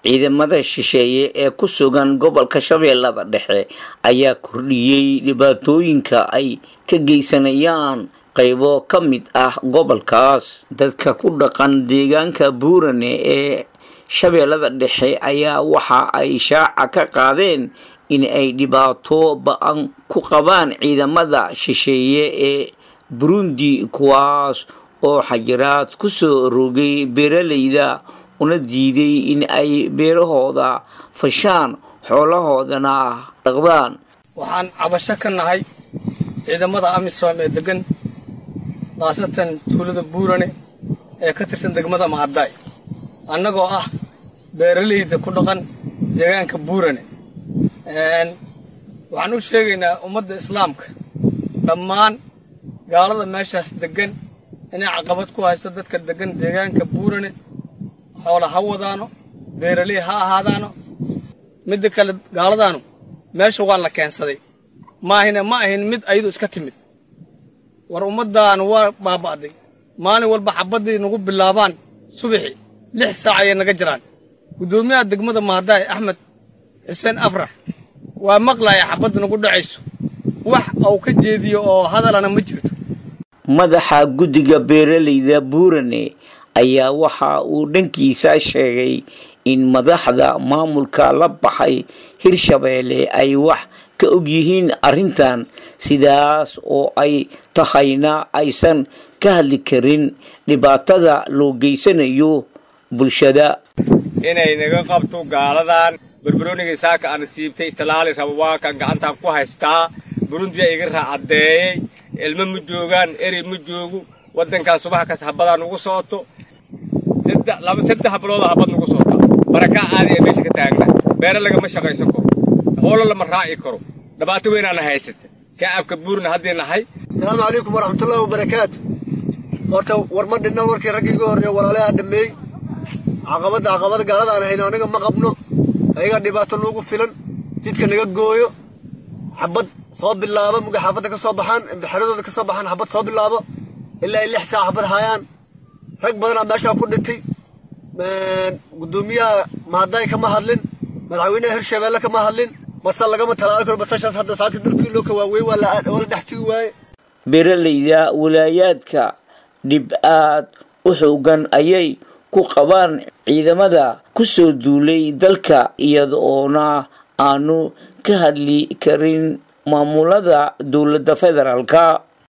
ciidamada shisheeye ee ku sugan gobolka shabeellada dhexe ayaa kordhiyey dhibaatooyinka ay ka geysanayaan qaybo ka mid ah gobolkaas dadka ku dhaqan deegaanka buurane ee shabeellada dhexe ayaa waxa ay shaaca ka qaadeen in ay dhibaato ba-an ku qabaan ciidamada shisheeye ee burundi kuwaas oo xajiraad ku soo rogay beeralayda una diiday in ay beerahooda fashaan xoolahoodana dhaqdaan waxaan cabasho ka nahay ciidamada amisom ee degan khaasatan tuulada buurane ee ka tirsan degmada mahaddaay annagoo ah beeralayda ku dhaqan deegaanka buurane waxaan u sheegaynaa ummadda islaamka dhammaan gaalada meeshaas deggan inay caqabad ku haysto dadka deggan deegaanka buurane xoola ha wadaano beeraley ha ahaadaano midda kale gaaladaanu meesha waa la keensaday maahina ma ahin mid ayadu iska timid war ummaddaanu waa baaba'day maalin walba xabaddii nagu bilaabaan subaxi lix saac ayay naga jiraan guddoomiyaha degmada mahadaay axmed xuseen afrax waa maqlaya xabadda nagu dhacayso wax uu ka jeediyo oo hadalana ma jirto madaxa guddiga beeralayda buurane ayaa waxa uu dhankiisa sheegay in madaxda maamulka la baxay hirshabeelle ay wax ka og yihiin arrintan sidaas oo ay tahayna aysan ka hadli karin dhibaatada loo geysanayo bulshada inay naga qabto gaaladan barbarooniga saaka aan siibtay talaali rabo waa kan gacantaan ku haystaa burundiya iga raacaddeeyey ilmo ma joogaan erey ma joogu waddankan subax kas habadaa nugu sooto saddex bilooda habad nugu soota barakaa caadi ee meesha ka taagna beere lagama shaqaysan karo howlo lama raaci karo dhibaato weynaana haysata shacabka buurna haddii nahay asalaamu calaykum waraxmatullaahi wabarakaatu horta war ma dhinna warkii raggii iga horreeya walaalaha dhammeey caqabadda caqabada gaaladaan hayno aniga ma qabno ayagaa dhibaato nuugu filan jidka naga gooyo xabad soo bilaabo muga xaafadda ka soo baxaan xeradooda ka soo baxaan xabad soo bilaabo ilaa ay lix saac xabad hayaan rag badanaa meeshaa ku dhintay guddoomiyaha mahadaay kama hadlin madaxweynaha hirshabeelle kama hadlin basa lagama talaali karo basashaas hadda saaka dalkii loo ka waaweyn waa la dhex tigi waaye beeralayda walaayaadka dhib aad u xoogan ayay ku qabaan ciidamada ku soo duulay dalka iyadoona aanu ka hadli karin maamulada dowladda federaalka